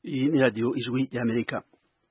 Iyi ni radiyo ijwi y'Amerika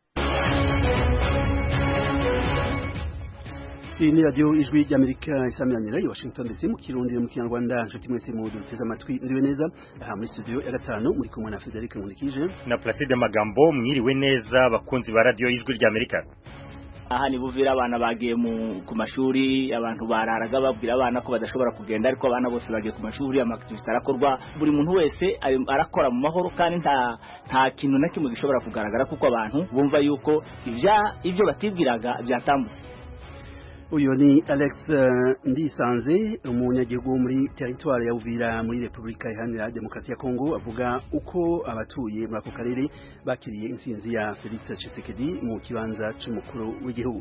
iyi ni radiyo ijwi ry'amerika isamiranyira i washington dc mu kirundi mu kinyarwanda nshuti mwese mu duteze amatwi mwiriwe neza aha muri studio ya gatanu muri kumwe na frederic nkurikije na placide magambo mwiriwe neza bakunzi ba radiyo ijwi ry'amerika aha ni buvira abana bagiye ku mashuri abantu bararaga babwira abana ko badashobora kugenda ariko abana bose bagiye ku mashuri amakitivite arakorwa buri muntu wese arakora mu mahoro kandi nta nta kintu na kimwe gishobora kugaragara kuko abantu bumva yuko ibyo batibwiraga byatambutse uyu ni alex ndisanze umunyagihugu muri teritwari ya uvira muri repubulika iharanira demokarasi ya kongo avuga uko abatuye muri ako karere bakiriye intsinzi ya felix tshisekedi mu kibanza cy'umukuru w'igihugu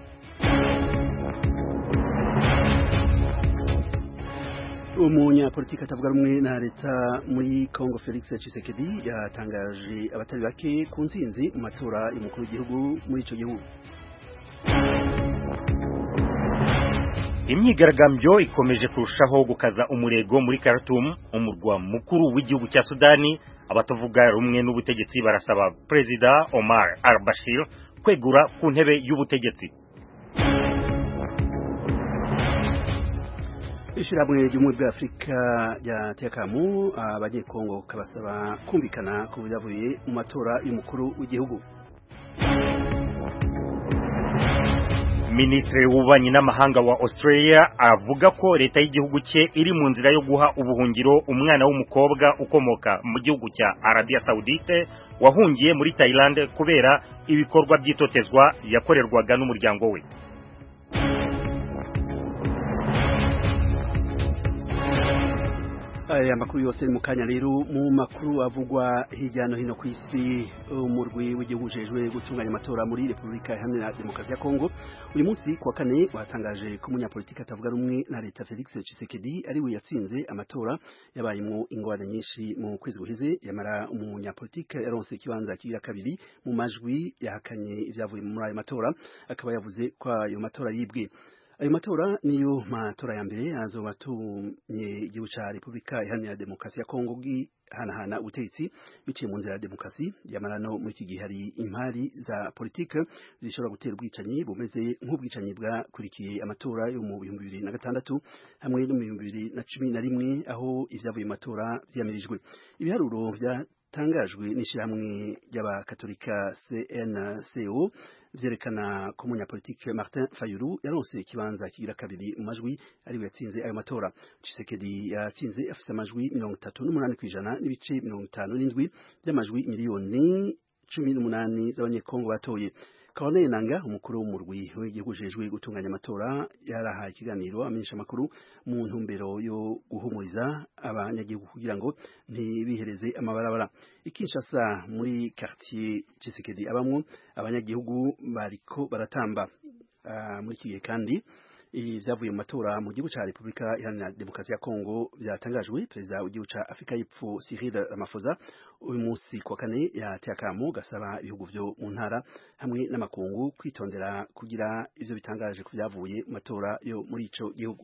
umunyapolitiki atavuga rumwe na leta muri kongo felix tshisekedi yatangaje abatari bake ku ntsinzi mu matora y'umukuru w'igihugu muri icyo gihugu imyigaragambyo ikomeje kurushaho gukaza umurego muri Khartoum umurwa mukuru w'igihugu cya Sudani abatavuga rumwe n'ubutegetsi barasaba Perezida Omar al-Bashir kwegura ku ntebe y'ubutegetsi ishyirahamwe ry'ubumwe bwa afurika ryatekamu abanyekongo kabasaba kumvikana ku byavuye mu matora y'umukuru w'igihugu Minisitiri w'ububanyi n'amahanga wa Australia avuga ko leta y'igihugu cye iri mu nzira yo guha ubuhungiro umwana w'umukobwa ukomoka mu gihugu cya Arabia Saudite wahungiye muri Thailand kubera ibikorwa by'itotezwa yakorerwaga n'umuryango we aya makuru yose mu kanya rero mu makuru avugwa hirya no hino ku isi umurwi w'igihugu ujejwe gutunganya amatora muri repubulika iharanira demokarasi ya kongo uyu munsi kuwa kane watangaje ko umunyapolitiki atavuga rumwe na leta felix tshisekedi ari we yatsinze amatora yabayemo ingorane nyinshi mu kwezi guheze yamara umunyapolitiki yaronse ikibanza kigira kabiri mu majwi yahakanye ibyavuye muri ayo matora akaba yavuze ko ayo matora yibwe ayo matora niyo matora ya mbere azoba atumye igihugu cya repubulika iharanira demokarasi ya kongo gihanahana ubutegetsi biciye mu nzira ya demokarasi yamara no muri iki gihe hari impari za politike zishobora gutera ubwicanyi bumeze nk'ubwicanyi bwakurikiye amatora yo mu bihumbi bibiri na gatandatu hamwe no mu bihumbi bibiri na cumi na rimwe aho ibyavuye mu matora byiyamirijwe ibiharuro byatangajwe n'ishyirahamwe ry'abakatolika cnco vyerekana ko umunyapolitike Martin Fayulu yaronse ikibanza kigira kabiri mu majwi ariwe yatsinze ayo matora Tshisekedi yatsinze afise amajwi mirongo itatu n'umunani kw'ijana n'ibice mirongo itanu n'indwi by'amajwi miliyoni cumi n'umunani z'abanyekongo batoye Corneille Nanga umukuru w'umurwi w'igihugu ujejwe gutunganya amatora yarahaye ikiganiro amenyesha amakuru mu ntumbero yo guhumuriza abanyagihugu kugira ngo ntibihereze amabarabara ikinshasa muri quartier Tshisekedi abamwo abanyagihugu bariko baratamba uh, muri kigihe kandi ibyavuye mu matora mu gihugu cya repubulika iharanira demokarasi ya kongo byatangajwe perezida w'igihugu cya afurika y'epfo cyril ramaphosa uyu munsi kuwa kane yateye akamu gasaba ibihugu byo mu ntara hamwe n'amakungu kwitondera kugira ivyo bitangaje ku byavuye mu matora yo muri ico gihugu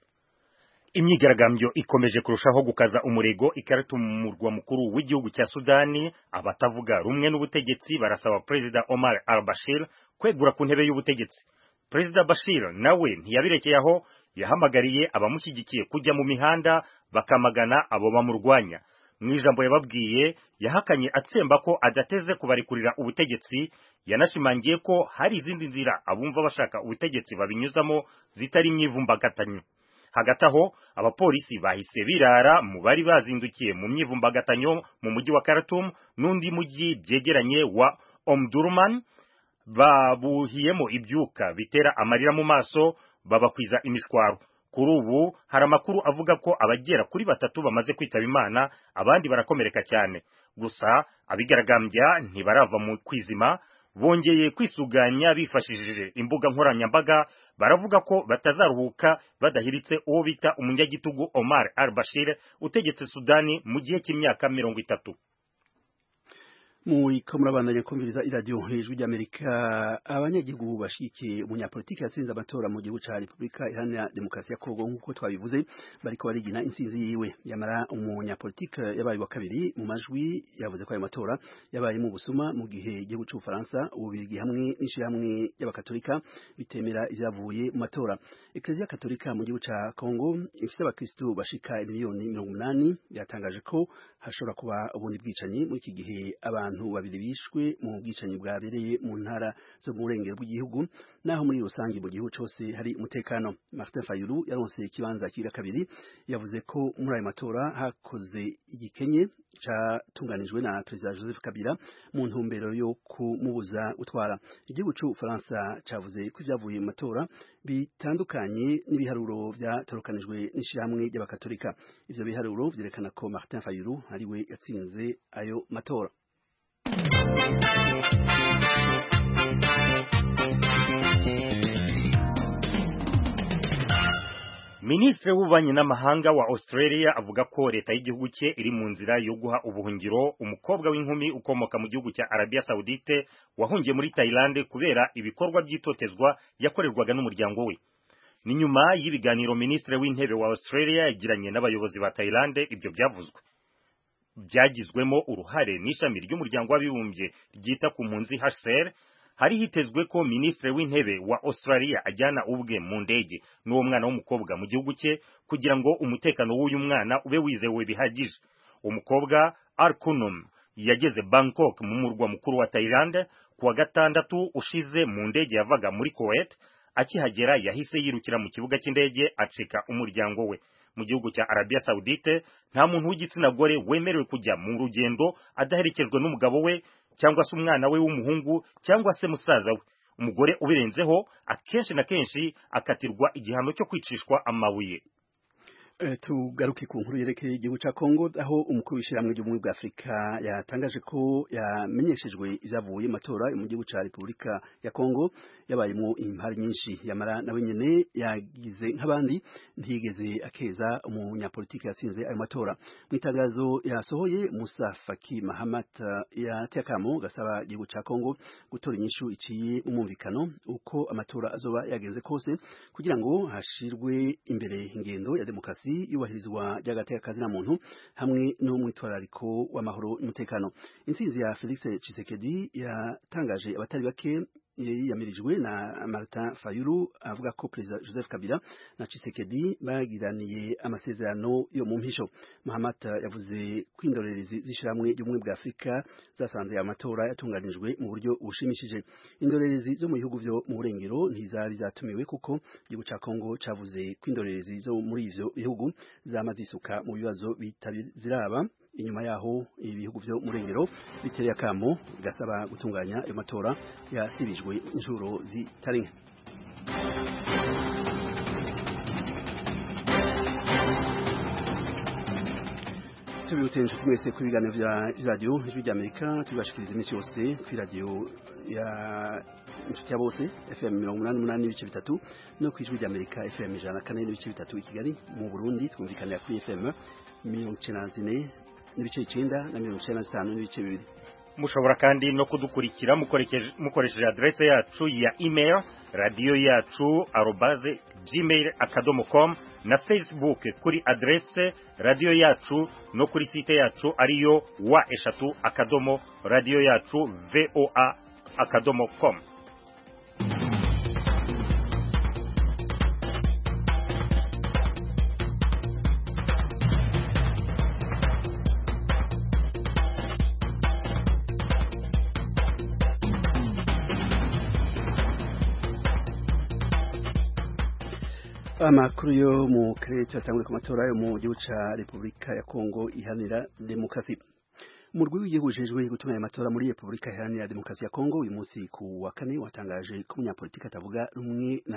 imyigaragambyo ikomeje kurushaho gukaza umurego ikaratu mu murwa mukuru w'igihugu cya Sudani abatavuga rumwe n'ubutegetsi barasaba Perezida Omar al-Bashir kwegura ku ntebe y'ubutegetsi Perezida Bashir nawe ntiyabirekeye aho yahamagariye abamushyigikiye kujya mu mihanda bakamagana abo bamurwanya mu ijambo yababwiye yahakanye atsemba ko adateze kubarikurira ubutegetsi yanashimangiye ko hari izindi nzira abumva bashaka ubutegetsi babinyuzamo zitari imyivumbagatanyo hagati aho abapolisi bahise birara mu bari bazindukiye mu myivumbagatanyo mu mujyi wa Khartoum n'undi mujyi byegeranye wa Omdurman babuhiyemo ibyuka bitera amarira mu maso babakwiza imishwaro kuri ubu hari amakuru avuga ko abagera kuri batatu bamaze kwitaba imana abandi barakomereka cyane gusa abigaragambya ntibarava mu kwizima bongeye kwisuganya bifashishije imbuga nkoranyambaga baravuga ko batazaruhuka badahiritse uwo bita umunyagitugu Omar al-Bashir utegetse Sudani mu gihe cy'imyaka mirongo itatu Muriko murabandanya kumviriza iradiyo hejuru ry'Amerika abanyagihugu bashikiye umunyapolitiki yatsinze amatora mu gihugu ca Republika Iharanira Demokarasi ya Kongo nk'uko twabivuze bariko barigina intsinzi yiwe yamara umunyapolitiki yabaye wa kabiri mu majwi yavuze ko ayo matora yabaye mu busuma mu gihe igihugu c'Ubufaransa ububirigi hamwe n'ishirahamwe y'abakatolika bitemera ivyavuye mu matora Eklezia Katolika mu gihugu ca Kongo ifise abakristu bashika miliyoni mirongo umunani yatangaje ko hashobora kuba ubundi bwicanyi muri iki gihe abantu babiri bishwe mu bwicanyi bwabereye mu ntara zo mu burengero bw'igihugu naho muri rusange mu gihugu cyose hari umutekano Martin Fayulu yaronse ikibanza kira kabiri yavuze ko muri ayo matora hakoze igikenye catunganijwe na Perezida Joseph Kabila mu ntumbero yo kumubuza gutwara igihugu c'Ubufaransa cavuze ko ivyavuye mu matora bitandukanye n'ibiharuro vyatorokanijwe n'ishirahamwe ry'abakatolika ivyo biharuro vyerekana ko Martin Fayulu ariwe yatsinze ayo matora Minisitiri w'ububanyi n'amahanga wa Australia avuga ko leta y'igihugu cye iri mu nzira yo guha ubuhungiro umukobwa w'inkumi ukomoka mu gihugu cya Arabia Saudite wahungiye muri Thailand kubera ibikorwa by'itotezwa yakorerwaga n'umuryango we. Ni nyuma y'ibiganiro minisitiri w'intebe wa Australia yagiranye n'abayobozi ba Thailand ibyo byavuzwe. Byagizwemo uruhare n'ishami ry'umuryango w'abibumbye ryita ku mpunzi HCR hari hitezwe ko minisitiri w'intebe wa Australia ajyana ubwe mu ndege n'uwo mwana w'umukobwa mu gihugu cye kugira ngo umutekano w'uyu mwana ube wizewe bihagije umukobwa Arkunum yageze Bangkok mu murwa mukuru wa Thailand kuwa gatandatu ushize mu ndege yavaga muri Kuwait akihagera yahise yirukira mu kibuga cy'indege acika umuryango we mu gihugu cya Arabia Saudite nta muntu w'igitsina gore wemerewe kujya mu rugendo adaherekejwe n'umugabo we cyangwa se umwana we w'umuhungu cyangwa se musaza we umugore ubirenzeho akenshi na kenshi akatirwa igihano cyo kwicishwa amabuye tugaruke ku nkuru yerekeye igihugu cya Kongo aho umukuru w'ishyirahamwe ry'ubumwe bwa Afurika yatangaje ko yamenyeshejwe ibyavuye matora mu gihugu cya Repubulika ya Kongo yabayemo impari nyinshi yamara nawe nyene yagize nk'abandi ntiyigeze akeza umunyapolitiki yatsinze ayo matora mu itangazo yasohoye Musa Faki Mahamat yateye akamo gasaba igihugu cya Kongo gutora inyishu iciye umumvikano uko amatora azoba yagenze kose kugira ngo hashirwe imbere ingendo ya demokarasi yubahirizwa ry'agateka na muntu hamwe no mwitwarariko w'amahoro n'umutekano intsinzi ya Felix Tshisekedi yatangaje abatari bake yiyamirijwe na Martin Fayulu avuga ko Perezida Joseph Kabila na Tshisekedi bagiraniye amasezerano yo mu mpisho Mahamat yavuze ko indorerezi z'ishyirahamwe ry'ubumwe bwa Afurika zasanze amatora yatunganijwe mu buryo bushimishije indorerezi zo mu bihugu byo mu burengero ntizari zatumiwe kuko igihugu cya Kongo cavuze ko indorerezi zo muri ivyo bihugu zamaze isuka mu bibazo bitaziraba inyuma yaho ibihugu byo murengero bitereye akamo gasaba gutunganya ayo matora yasibijwe inshuro zitari nke tubibutse mwese ku biganiro vya radio ijwi ry'Amerika tubashikiriza iminsi yose ku radio ya inshuti ya bose FM mirongo umunani n'umunani n'ibice bitatu no ku ijwi ry'Amerika FM ijana na kane n'ibice bitatu i Kigali mu Burundi twumvikanira kuri FM mirongo icenda na zine n'ibice icenda na mirongo icenda na zitanu n'ibice bibiri mushobora kandi no kudukurikira mukoresheje adresse yacu ya email radio yacu arobaze gmail akadomo com na facebook kuri adresse radio yacu no kuri site yacu ariyo wa eshatu akadomo radio yacu voa akadomo com amakuru yo mu karere cyatangwe ku matora yo mu gihugu ca Repubulika ya Kongo ihanira demokarasi umurwi w'igihugu ujejwe gutunganya amatora muri Repubulika iharanira demokarasi ya Kongo uyu munsi ku wa kane watangaje ko umunyapolitiki atavuga rumwe na leta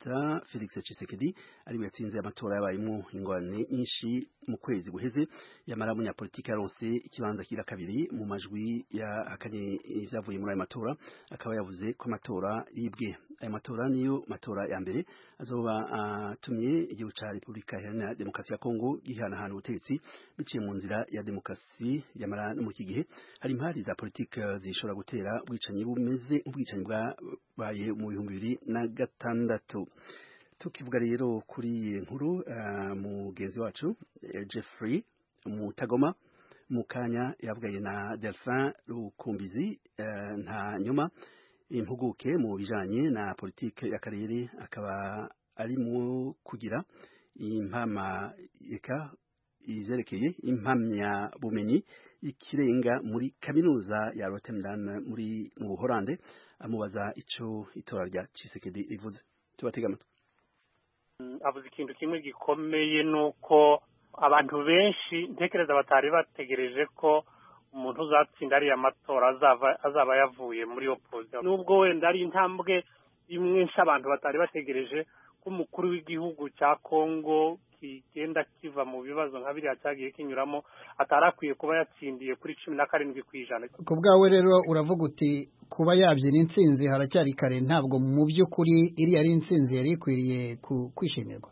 perezida Felix Tshisekedi ariwe yatsinze amatora yabayemo ingorane nyinshi mu kwezi guheze yamara munyapolitiki yaronse ikibanza kira kabiri mu majwi yahakanye ivyavuye muri ayo matora akaba yavuze ko amatora yibwe ayo matora niyo matora ya mbere azoba atumye uh, igihugu ca Republika Iharanira Demokarasi ya Kongo gihanahana ubutegetsi biciye mu nzira ya demokarasi yamara no mu iki gihe hari impari za politiki zishobora gutera ubwicanyi bumeze nk'ubwicanyi bwabaye mu bihumbi bibiri na gatandatu tukivuga rero kuri iyi nkuru uh, mugenzi wacu uh, Jeffrey Mutagoma mu kanya yavugaye na Delphin Rukumbizi uh, nta nyuma impuguke mu bijanye na politike y'akarere akaba arimo kugira impama eka izerekeye impamya bumenyi ikirenga muri kaminuza ya Rotterdam muri mu Buholande amubaza ico itora rya Tshisekedi rivuze tubatega amatwi avuze ikintu kimwe gikomeye nuko abantu benshi ntekereza batari bategereje ko umuntu uzatsinda ariya matora azava azaba yavuye muri opposition nubwo wenda ari intambwe imwe abantu batari bategereje ko umukuru w'igihugu cya Kongo kigenda kiva mu bibazo nka biriya cyagiye kinyuramo atari akwiye kuba yatsindiye kuri cumi na karindwi ku ijana ku bwawe rero uravuga uti kuba yabyina intsinzi haracyari kare ntabwo mu by'ukuri iriya ari intsinzi yari ikwiriye kwishimirwa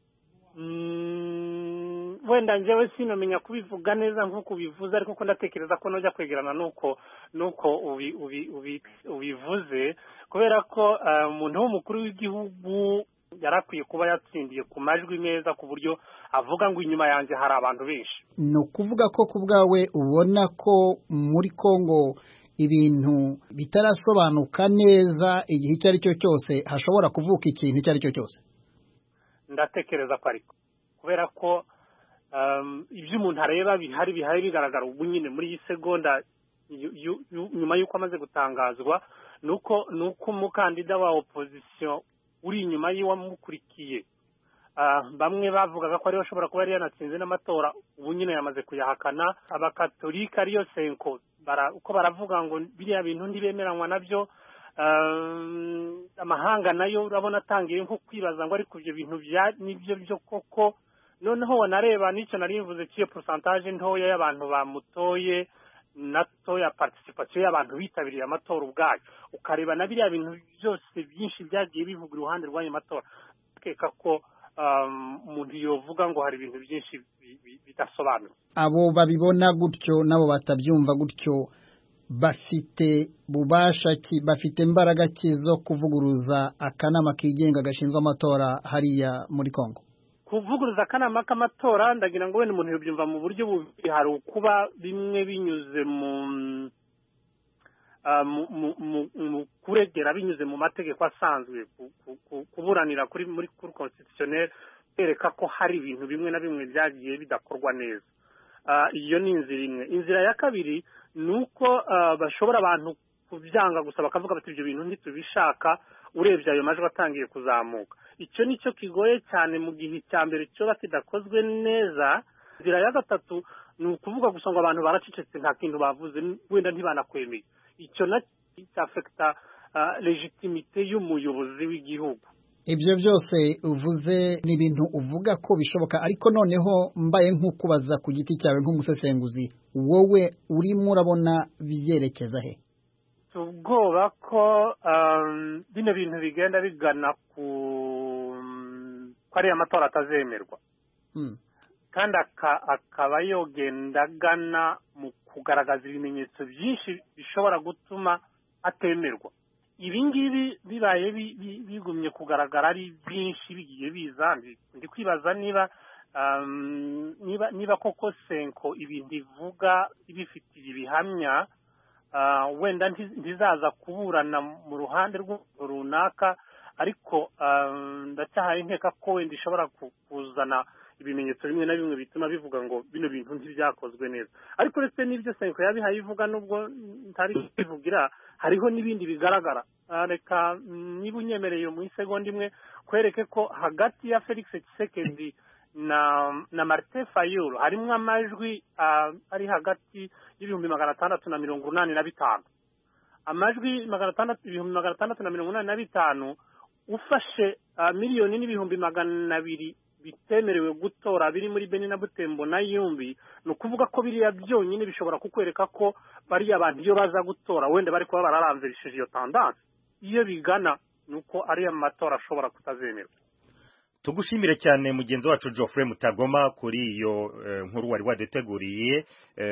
wenda njyewe sinamenya kubivuga neza nk'uko ubivuze ariko ko ndatekereza ko nujya kwegerana nuko nuko ubivuze kubera ko umuntu w'umukuru w'igihugu yari akwiye kuba yatsindiye ku majwi meza ku buryo avuga ngo inyuma yanjye hari abantu benshi ni ukuvuga ko ku bwawe ubona ko muri congo ibintu bitarasobanuka neza igihe icyo ari cyo cyose hashobora kuvuka ikintu icyo ari cyo cyose ndatekereza ko ariko kubera ko ibyo umuntu areba bihari bihari bigaragara ubu nyine muri iyi segonda nyuma y'uko amaze gutangazwa ni uko ni uko umukandida wa opozisiyo uri inyuma y'uwamukurikiye bamwe bavugaga ko ariwe ashobora kuba yari yanatsinze n'amatora ubu nyine yamaze kuyahakana abakatolika ariyo senko uko baravuga ngo biriya bintu ntibemeranywa nabyo amahanga nayo urabona atangiye nko kwibaza ngo ariko ibyo bintu nibyo byo koko noneho wanareba n'icyo nari bivuze cy'iyo porosantaje ntoya y'abantu bamutoye nato ya participation y'abantu bitabiriye amatora ubwayo ukareba na biriya bintu byose byinshi byagiye bivuga iruhande rw'ayo matora akeka ko umuntu yovuga ngo hari ibintu byinshi bidasobanutse abo babibona gutyo n'abo batabyumva gutyo bafite bubasha ki bafite imbaraga ki zo kuvuguruza akanama kigenga gashinzwe amatora hariya muri Kongo kuvuguruza akanama k'amatora ndagira ngo wenda umuntu yabyumva mu buryo bubiri hari ukuba bimwe binyuze mu mu kuregera binyuze mu mategeko asanzwe kuburanira kuri muri kuri constitutionnel bereka ko hari ibintu bimwe na bimwe byagiye bidakorwa neza iyo ni inzira imwe inzira ya kabiri ni uko bashobora abantu kubyanga gusa bakavuga bati ibyo bintu ntitubishaka urebye ayo majwi atangiye kuzamuka icyo ni cyo kigoye cyane mu gihe cya mbere cyoba kidakozwe neza inzira ya gatatu ni ukuvuga gusa ngo abantu baracecetse nta kintu bavuze wenda ntibanakwemeye icyo nacyo cyafekita legitimite y'umuyobozi w'igihugu ibyo byose uvuze ni ibintu uvuga ko bishoboka ariko noneho mbaye nk'ukubaza ku giti cyawe nk'umusesenguzi wowe urimo urabona byerekeza he ubwoba ko bino bintu bigenda bigana ku ko ariya matora atazemerwa kandi akaba yogenda agana mu kugaragaza ibimenyetso byinshi bishobora gutuma atemerwa ibi ngibi bibaye bigumye kugaragara ari byinshi bigiye biza ndi kwibaza niba niba niba koko senko ibintu ivuga ibifitiye ibihamya wenda ntizaza kuburana mu ruhande runaka ariko ndacyahaye nkeka ko wenda ishobora kuzana ibimenyetso bimwe na bimwe bituma bivuga ngo bino bintu ntibyakozwe neza ariko uretse n'ibyo senko yabihaye ivuga nubwo ntari bivugira hariho n'ibindi bigaragara reka niba unyemereye mu isegonda imwe kwereke ko hagati ya felix Tshisekedi na na marite fayulu harimo amajwi ari hagati y'ibihumbi magana atandatu na mirongo inani na bitanu amajwi magana atandatu ibihumbi magana atandatu na mirongo inani na bitanu ufashe miliyoni n'ibihumbi magana abiri bitemerewe gutora biri muri beni na butembo na yumbi ni ukuvuga ko biriya byonyine bishobora kukwereka ko bariya bantu iyo baza gutora wenda bari kuba bararamvirishije iyo tandanse iyo bigana ni uko ariya matora ashobora kutazemerwa tugushimire cyane mugenzi wacu Geoffrey Mutagoma kuri iyo nkuru wari waduteguriye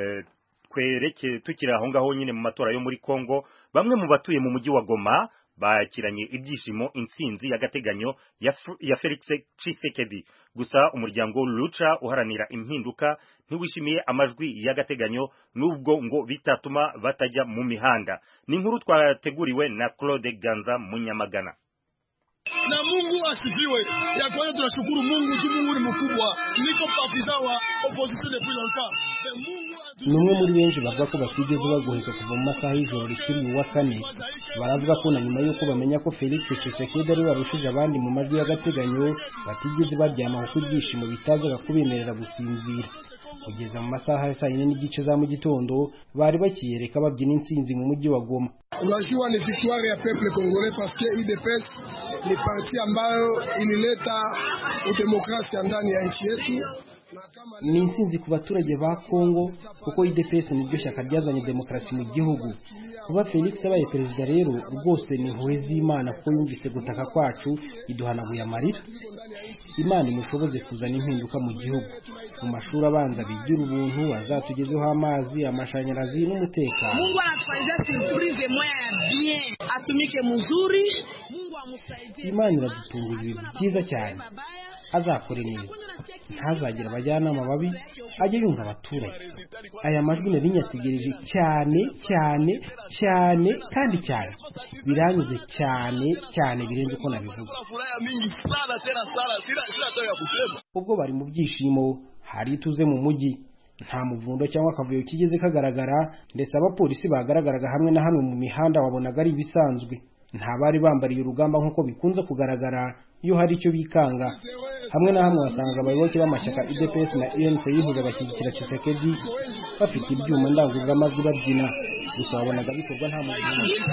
twereke tukiri aho ngaho nyine mu matora yo muri Kongo bamwe mu batuye mu mujyi wa Goma bakiranye ibyishimo intsinzi y'agateganyo ya Felix Tshisekedi gusa umuryango Lucha uharanira impinduka ntiwishimiye amajwi y'agateganyo nubwo ngo bitatuma batajya mu mihanda ni inkuru twateguriwe na Claude Ganza Munyamagana na Mungu asifiwe. Ya kwanza tunashukuru Mungu juu Mungu ni mkubwa. Niko partisan wa opposition depuis longtemps. ni umwe muri benshi bavuga ko batigeze bagoheka kuva mu masaha y'ijoro rikiri uwa kane baravuga ko na nyuma y'uko bamenya ko Felix Tshisekedi ari warushije abandi mu majwi y'agateganyo batigeze baryama kuko ibyishimo bitazaga kubemerera gusinzira kugeza mu masaha ya saa yine n'igice za mu gitondo bari bakiyereka babyina intsinzi mu mujyi wa Goma. Unajua ni victoire ya peuple congolais parce que UDPS ni parti ambayo ilileta udemokrasia ndani ya nchi yetu ni intsinzi ku baturage ba Kongo kuko UDPS niryo shyaka ryazanye demokarasi mu gihugu kuba Felix abaye perezida rero rwose ni impuhwe z'Imana kuko yumvise gutaka kwacu iduhanaguye amarira Imana imushoboze kuzana impinduka mu gihugu mu mashuri abanza bigira ubuntu azatugezeho amazi amashanyarazi n'umutekano Mungu anatufanyia surprise moya ya bien atumike mzuri Mungu amsaidie Imana iradutunguza ibintu byiza cyane azakore neza ntazagire abajyanama babi ajye yumva abaturage aya majwi nari nyategereje cyane cyane cyane kandi cyane biranyuze cyane cyane birenze uko nabivuga ubwo bari mu byishimo hari ituze mu mujyi nta muvundo cyangwa akavuyo kigeze kagaragara ndetse abapolisi bagaragaraga hamwe na hamwe mu mihanda wabonaga ari ibisanzwe nta bari bambariye urugamba nk'uko bikunze kugaragara iyo hari icyo bikanga hamwe na hamwe wasangaga abayoboke b'amashyaka UDPS na UNC yihuza bashyigikira Tshisekedi bafite ibyuma ndangururamajwi babyina gusa wabonaga bikorwa nta muntu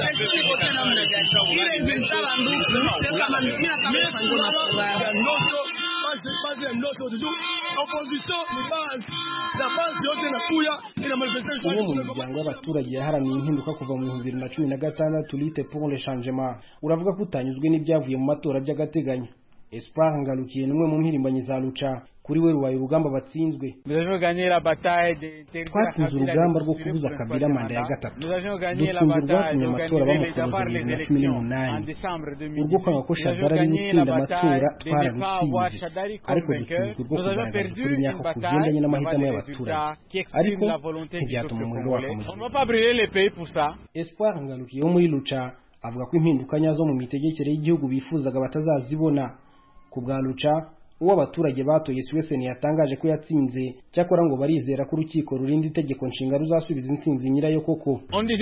umwe mu miryango y'abaturage yaharaniye impinduka kuva mu bihumbi bibiri na cumi na gatandatu lite pour le changement uravuga ko utanyuzwe n'ibyavuye mu matora by'agateganyo Espoir Ngarukiye ni umwe mu mpirimbanyi za Lucha kuri we rubaye urugamba batsinzwe twatsinze urugamba rwo kubuza Kabila manda ya gatatu dutsinze urwatumye amatora bamukubuza bibiri na cumi n'umunani urwo kwanga ko Shadari ari gutsinda amatora twararutsinze ariko dutsinzwe urwo kugaragaza ukuri nyako kugendanye n'amahitamo y'abaturage ariko ntibyatuma umuriro waka mu gihugu Espoir Ngarukiye wo muri Lucha avuga ko impinduka nyazo mu mitegekere y'igihugu bifuzaga batazazibona ku bwa Lucha uwo abaturage batoye Swesen yatangaje ko yatsinze cyakora ngo barizera ko urukiko rurinda itegeko nshinga ruzasubiza intsinzi nyirayo koko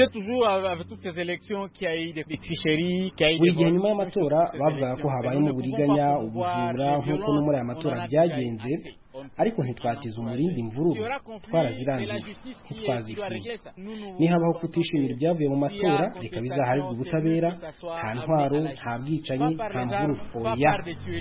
buri gihe nyuma y'amatora bavugaga ko habayemo uburiganya ubujura nk'uko no muri aya matora byagenze ariko ntitwatiza umurindi imvururu twarazirangiye ntitwazifuza nihabaho kutishimira ibyavuye mu matora reka bizaharirwe ubutabera nta ntwaro nta bwicanyi nta mvururu oya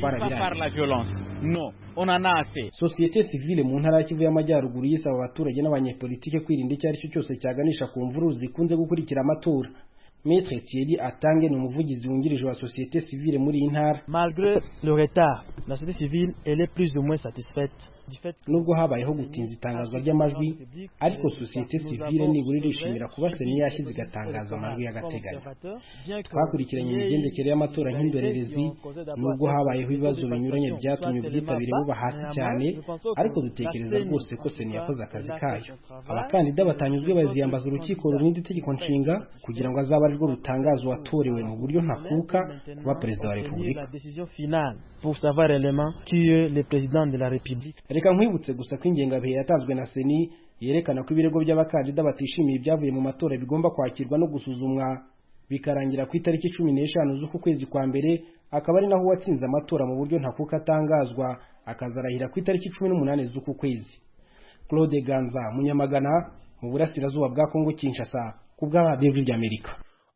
twarabirangiye sosiyete sivile mu ntara ya kivu y'amajyaruguru yisaba abaturage n'abanyepolitike kwirinda icyo ari cyo cyose cyaganisha ku mvururu zikunze gukurikira amatora Maître Thierry Atange ni umuvugizi wungirije wa société civile muri iyi ntara Malgré le retard, la société civile elle est plus ou moins satisfaite nubwo habayeho gutinza itangazwa ry'amajwi ariko sosiyete sivile nibura irishimira kuba seni yashyize igatangaza amajwi y'agateganyo twakurikiranye imigendekere y'amatora nk'indorerezi nubwo habayeho ibibazo binyuranye byatumye ubwitabire buba hasi cyane ariko dutekereza rwose ko seni yakoze akazi kayo abakandida batanyuzwe baziyambaza urukiko rurinda itegeko nshinga kugira ngo azabe arirwo rutangaza uwatorewe mu buryo ntakuka kuba perezida wa repubulika pour savoir réellement qui est le président de la République. Reka nkwibutse gusa ko ingengabihe yatanzwe na Seni yerekana ko ibirego by'abakandida batishimiye ibyavuye mu matora bigomba kwakirwa no gusuzumwa bikarangira ku itariki cumi n'eshanu z'uku kwezi kwa mbere akaba ari naho uwatsinze amatora mu buryo ntakuka atangazwa akazarahira ku itariki cumi n'umunani z'uku kwezi Claude Ganza Munyamagana mu burasirazuba bwa Kongo Kinshasa ku bwa Radio ry'Amerika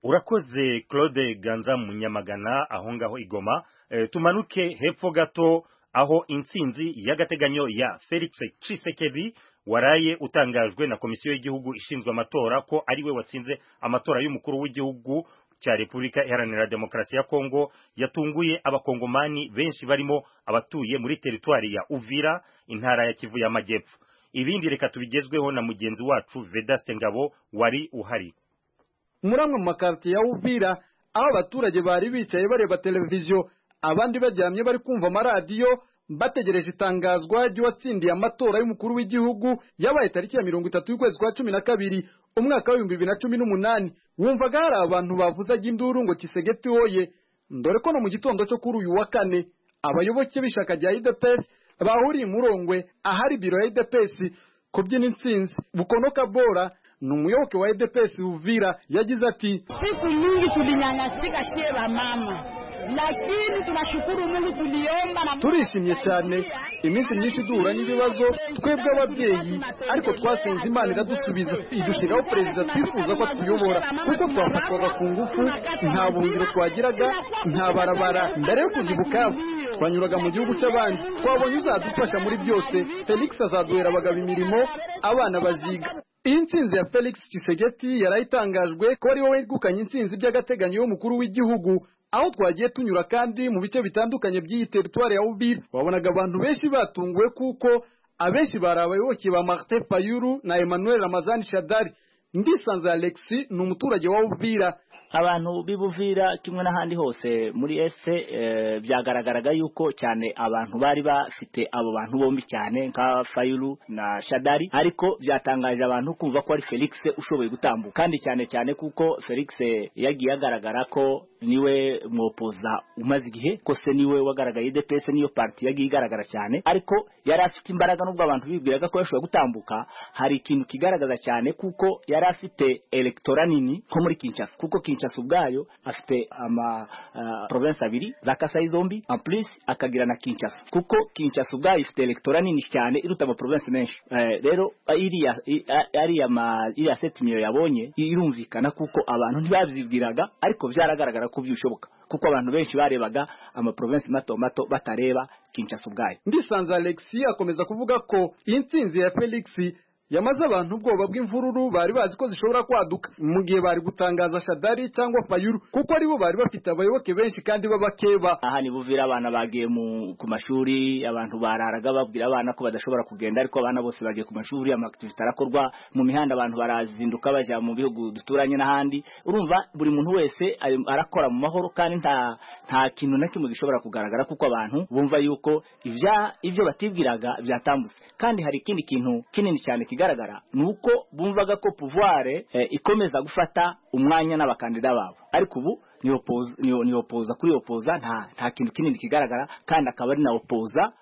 urakoze Claude Ganza Munyamagana aho ngaho igoma e, tumanuke hepfo gato aho intsinzi y'agateganyo ya Felix Tshisekedi waraye utangajwe na komisiyo y'igihugu ishinzwe amatora ko ari we watsinze amatora y'umukuru w'igihugu cya Repubulika Iharanira Demokarasi ya Kongo yatunguye abakongomani benshi barimo abatuye muri teritwari ya Uvira intara ya Kivu y'Amajyepfo ibindi reka tubigezweho na mugenzi wacu Vedaste Ngabo wari uhari muri amwe mu makartiye ya Uvira aho abaturage bari bicaye bareba televiziyo abandi baryamye bari kumva amaradiyo bategereje itangazwa ry'uwatsindiye amatora y'umukuru w'igihugu yabaye tariki ya mirongo itatu y'ukwezi kwa cumi na kabiri umwaka w'ibihumbi bibiri na cumi n'umunani wumvaga hari abantu bavuzaga induru ngo kisegeti woye dore ko no mu gitondo cyo kuri uyu wa kane abayoboke b'ishyaka rya idepesi bahuriye murongwe ahari biro ya idepesi kubyina intsinzi bukono kabora ni umuyoboke wa edepesi uvira yagize ati siku nyingi tulinyanyasika shie ba mama lakini tunashukuru Mungu tuliomba na turishimye cyane iminsi myinshi duhura n'ibibazo twebwe ababyeyi ariko twasenze imana iradusubiza idushyiraho perezida twifuza ko atuyobora kuko twafatwaga ku ngufu nta buhungiro twagiraga nta barabara mbere yo kujya ibukavu twanyuraga mu gihugu cy'abandi twabonye uzadufasha muri byose felix azaduhera abagabo imirimo abana baziga iyi ntsinzi ya felix Tshisekedi yari itangajwe ko ari we wegukanye intsinzi by'agateganyo y'umukuru w'igihugu aho twagiye tunyura kandi mu bice bitandukanye by'iyi teritwari ya Uvira wabonaga abantu benshi batunguwe kuko abenshi bari abayoboke ba Martin Fayulu na Emmanuel Ramazani Shadari ndisanze Alexi ni umuturage wa Uvira abantu b'ibuvira kimwe n'ahandi hose muri ese byagaragaraga yuko cyane abantu bari bafite abo bantu bombi cyane nka fayulu na shadari ariko byatangaje abantu kumva ko ari felix ushoboye gutambuka kandi cyane cyane kuko felix yagiye agaragara ko niwe mwopoza umaze igihe ko se niwe wagaragaye DPS niyo parti yagiye igaragara cyane ariko yari afite imbaraga nubwo abantu bibwiraga ko yashoboye gutambuka hari ikintu kigaragaza cyane kuko yari afite electora nini nko muri Kinshasa kuko Kinshasa ubwayo afite ama uh, province abiri za Kasai zombi en plus akagira na Kinshasa kuko Kinshasa ubwayo ifite electora nini cyane iruta ama province menshi uh, rero iriya iriya ma iriya setimiyo yabonye irumvikana kuko abantu ntibabyibwiraga ariko byaragaragara ko byushoboka kuko abantu benshi barebaga ama province mato mato batareba Kinshasa ubwayo ndisanze Alexis akomeza kuvuga ko iyi ntsinzi ya Felix yamaze abantu ubwoba bw'imvururu bari bazi ko zishobora kwaduka mu gihe bari gutangaza shadari cyangwa fayuru kuko aribo bari bafite abayoboke benshi kandi b'abakeba aha ni buvira abana bagiye ku mashuri abantu bararaga babwira abana ko badashobora kugenda ariko abana bose bagiye ku mashuri amakitivite arakorwa mu mihanda abantu barazinduka bajya mu bihugu duturanye n'ahandi urumva buri muntu wese arakora mu mahoro kandi nta nta kintu na kimwe gishobora kugaragara kuko abantu bumva yuko ibya ibyo batibwiraga byatambutse kandi hari ikindi kintu kinini cyane kigaragara ni uko bumvaga ko pouvoir eh, ikomeza gufata umwanya n'abakandida babo ariko ubu ni opoza ni opoza kuri opoza nta nta kintu kinini kigaragara kandi akaba ari na opoza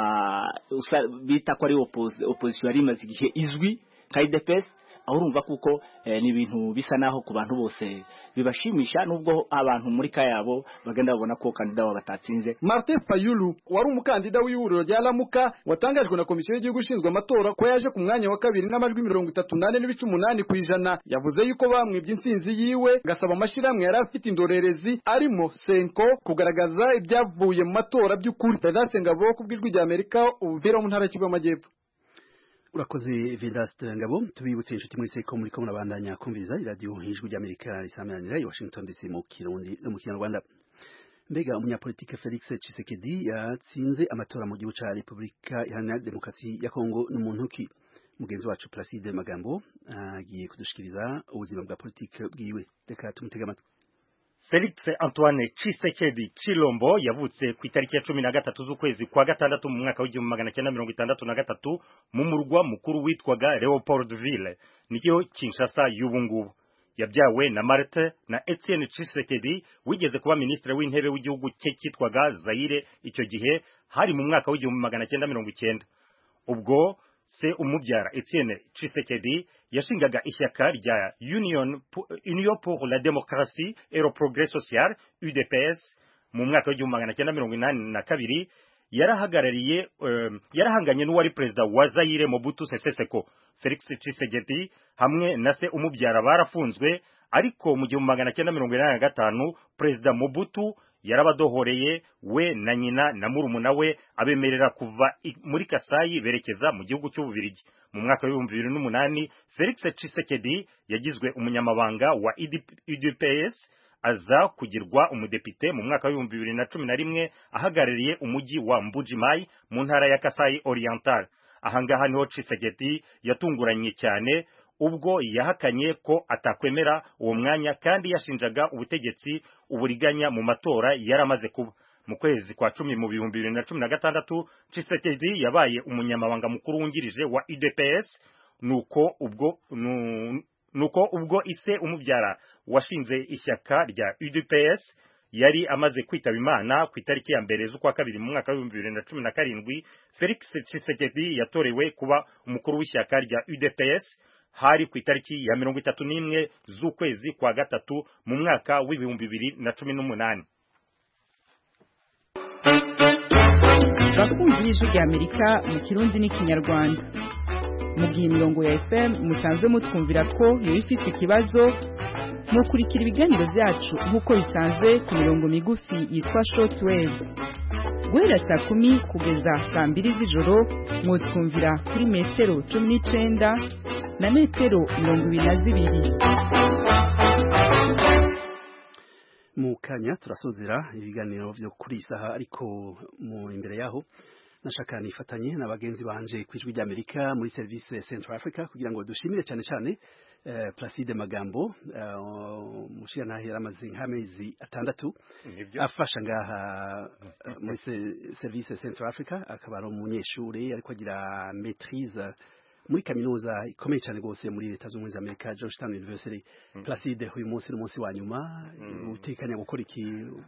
uh, bita ko ari opposition yari imaze igihe izwi nka IDPS aho urumva kuko eh, ni ibintu bisa naho ku bantu bose bibashimisha nubwo abantu muri kayabo bagenda babona ko kandida wabo batatsinze Martin Fayulu wari umukandida w'ihuriro rya Lamuka watangajwe na komisiyo y'igihugu ishinzwe amatora ko yaje ku mwanya wa kabiri n'amajwi mirongo itatu nane n'ibice umunani ku ijana yavuze yuko bamwibye intsinzi yiwe gasaba amashyirahamwe yari afite indorerezi arimo Senko kugaragaza ibyavuye mu matora by'ukuri Vedaste Ngabo ku bw'ijwi rya Amerika ubuvira mu ntara y'Kivu y'Amajyepfo urakoze Vedaste Ngabo tubibutse inshuti mwese ko muri ko murabandanya kumviriza iradiyo ijwi ry'Amerika risamanira i Washington DC mu Kirundi no mu Kinyarwanda mbega umunyapolitike Felix Tshisekedi yatsinze amatora mu gihugu ca Republika Iharanira Demokarasi ya Kongo n'umuntu ki mugenzi wacu Placide Magambo agiye uh, kudushikiriza ubuzima bwa politike bwiwe reka tumutega amatwi Felix Antoine Tshisekedi Chilombo yavutse ku itariki ya cumi na gatatu z'ukwezi kwa gatandatu mu mwaka w'igihumbi magana cyenda mirongo itandatu na gatatu mu murwa mukuru witwaga Leopoldville niyo Kinshasa y'ubu ngubu yabyawe na Marthe na Etienne Tshisekedi wigeze kuba ministre w'intebe w'igihugu cye cyitwaga Zaire icyo gihe hari mu mwaka w'igihumbi magana cyenda mirongo icyenda ubwo se umubyara Etienne Tshisekedi yashingaga ishyaka rya Union Union pour la démocratie et le progrès social UDPS mu mwaka w'igihumbi magana cyenda mirongo inani na kabiri yarahagarariye um, yarahanganye n'uwari perezida wa Zaire Mobutu Sese Seko Felix Tshisekedi hamwe na se umubyara barafunzwe ariko mu gihumbi magana cyenda mirongo inani na gatanu perezida Mobutu yarabadohoreye we na nyina na murumuna we abemerera kuva muri Kasayi berekeza mu gihugu cy'Ububirigi mu mwaka w'ibihumbi bibiri n'umunani Felix Tshisekedi yagizwe umunyamabanga wa UDPS aza kugirwa umudepite mu mwaka w'ibihumbi bibiri na cumi na rimwe ahagarariye umujyi wa Mbujimai mu ntara ya Kasai Oriental ahangaha niho Tshisekedi yatunguranye cyane ubwo yahakanye ko atakwemera uwo mwanya kandi yashinjaga ubutegetsi uburiganya mu matora yaramaze kuba mu kwezi kwa cumi mu bihumbi bibiri na cumi na gatandatu Tshisekedi yabaye umunyamabanga mukuru wungirije wa UDPS nuko ubwo nu, nuko ubwo ise umubyara washinze ishyaka rya UDPS yari amaze kwitaba imana ku itariki ya mbere z'ukwa kabiri mu mwaka w'ibihumbi bibiri na cumi na karindwi Felix Tshisekedi yatorewe kuba umukuru w'ishyaka rya UDPS hari ku itariki ya mirongo itatu n'imwe z'ukwezi kwa gatatu mu mwaka w'ibihumbi bibiri na cumi n'umunani bakunzi y'ijwi rya amerika mu kirundi n'ikinyarwanda mu gihe imirongo ya fm musanzwe mutwumvira ko yoba ifite ikibazo mukurikira ibiganiro byacu nk'uko bisanzwe ku mirongo migufi yitwa shortwave guhera saa kumi kugeza saa mbiri z'ijoro mwutwumvira kuri metero cumi n'icenda na metero mirongo ibiri na zibiri mu kanya turasozera ibiganiro byo kuri iyi saha ariko mu imbere yaho nashaka nifatanye na bagenzi banje ku ijwi ry'Amerika muri service Central Africa kugira ngo dushimire cyane cyane uh, Placide Magambo uh, mushira yaramaze nk'amezi atandatu afasha ngaha uh, muri service Central Africa akaba ari umunyeshuri ariko agira maîtrise muri kaminuza ikomeye cyane rwose muri leta z'ubumwe za Amerika Georgetown University mm. Placide uyu munsi n'umunsi wa nyuma mm. utekanya gukora iki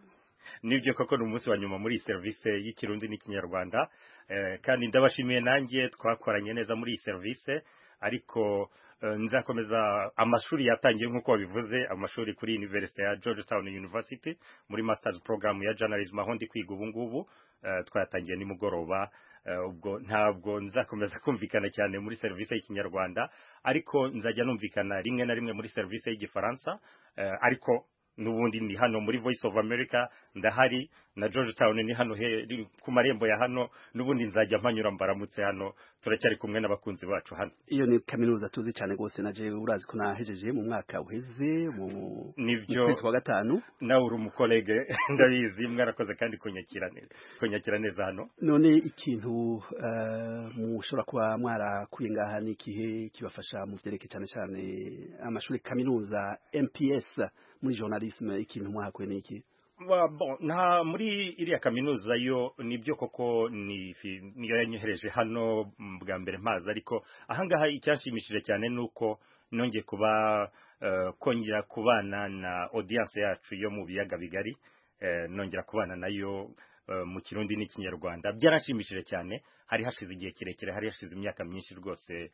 nibyo koko ni umunsi wa nyuma muri iyi serivisi y'ikirundi n'ikinyarwanda kandi ndabashimiye nanjye twakoranye neza muri iyi serivisi ariko nzakomeza amashuri yatangiye nk'uko wabivuze amashuri kuri University ya Georgetown University muri masters program ya journalism aho ndi kwiga ubu ngubu twayatangiye nimugoroba ubwo ntabwo nzakomeza kumvikana cyane muri serivisi y'ikinyarwanda ariko nzajya numvikana rimwe na rimwe muri serivisi y'igifaransa ariko nubundi ni hano muri Voice of America ndahari na Georgetown ni hano he ku marembo ya hano nubundi nzajya mpanyura mbaramutse hano turacyari kumwe n'abakunzi bacu hano iyo ni kaminuza tuzi cyane gose naje urazi ko nahejeje mu mwaka uheze mu nivyo kwezi kwa gatanu nawe uri umukolege ndabizi mwarakoze kandi kunyakira neza kunyakira neza hano none ikintu uh, mushobora kuba mwarakuye ngaha ni ikihe kibafasha mu vyerekeye cyane cyane amashuri kaminuza MPS muri journalisme ikintu mwahakuye ni iki bon nta muri iriya kaminuza yo nibyo koko ni niyo yanyohereje hano bwa mbere mpazi ariko ahangaha icyanshimishije cyane nuko nongeye kuba uh, kongera kubana na audience yacu yo mu biyaga bigari uh, nongera kubana nayo uh, mu kirundi n'ikinyarwanda byaranshimishije cyane hari hashize igihe kirekire hari hashize imyaka myinshi rwose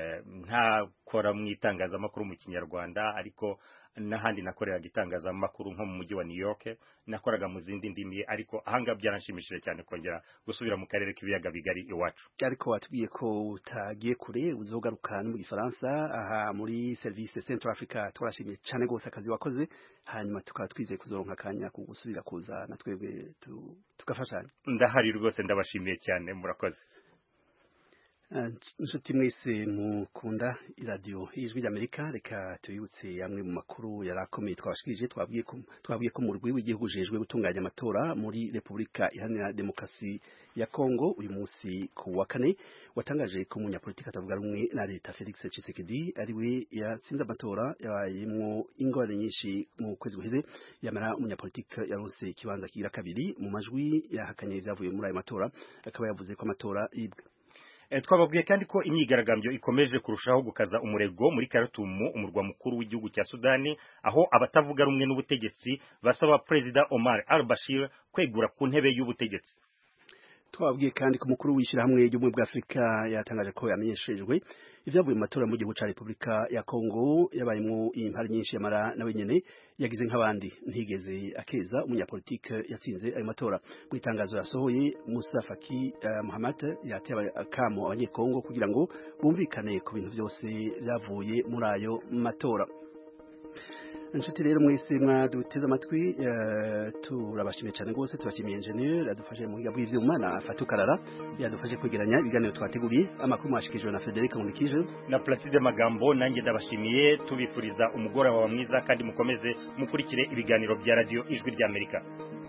ntakora mu itangazamakuru mu kinyarwanda ariko n'ahandi nakoreraga itangazamakuru nko mu mujyi wa New York nakoraga mu zindi ndimi ariko ahangaha byaranshimishije cyane kongera gusubira mu karere k'ibiyaga bigari iwacu ariko watubwiye ko utagiye kure uzogaruka no mu gifaransa aha muri service Central Africa twarashimiye cyane gose akazi wakoze hanyuma tukaba twizeye kuzoronka akanya ku gusubira kuza na twebwe tugafashanya ndahari rwose ndabashimiye cyane murakoze inshuti mwese mukunda iradiyo y'ijwi ry'amerika reka tubibutse amwe mu makuru yari akomeye twabashikirije twabwiye ko twabwiye ko mu rwego w'igihugu ujejwe gutunganya amatora muri repubulika iharanira demokarasi ya kongo uyu munsi ku wa kane watangaje ko umunyapolitiki atavuga rumwe na leta felix tshisekedi ariwe yatsinze amatora yabayemwo ingorane nyinshi mu kwezi guheze yamara umunyapolitiki yaronse ikibanza kigira kabiri mu majwi yahakanye ibyavuye muri ayo matora akaba yavuze ko amatora yibwe twababwiye kandi ko imyigaragambyo ikomeje kurushaho gukaza umurego muri Khartoum umurwa mukuru w'igihugu cya Sudani aho abatavuga rumwe n'ubutegetsi basaba Perezida Omar al-Bashir kwegura ku ntebe y'ubutegetsi twababwiye kandi ko umukuru w'ishyirahamwe ry'ubumwe bwa Afurika yatangaje ko yamenyeshejwe ivyavuye mu matora mu gihugu ca Republika ya Kongo yabayemwo impari nyinshi yamara nawe nyene yagize nk'abandi ntigeze akeza umunyapolitike yatsinze ayo matora mu itangazo yasohoye Musa Faki uh, Muhammad yateye akamo abanyekongo kugira ngo bumvikane ku bintu byose byavuye muri ayo matora inshuti rero mwese mwaduteze amatwi turabashimiye cyane rwose tubashimiye enjeniyeri yadufashe mu buhinga bw'ivyuma na fatukarara yadufashe kwegeranya ibiganiro twateguriye amakuru mwashikijwe na Frederic Munikije na Placide Magambo nanjye ndabashimiye tubifuriza umugoroba mwiza kandi mukomeze mukurikire ibiganiro bya radio ijwi ry'Amerika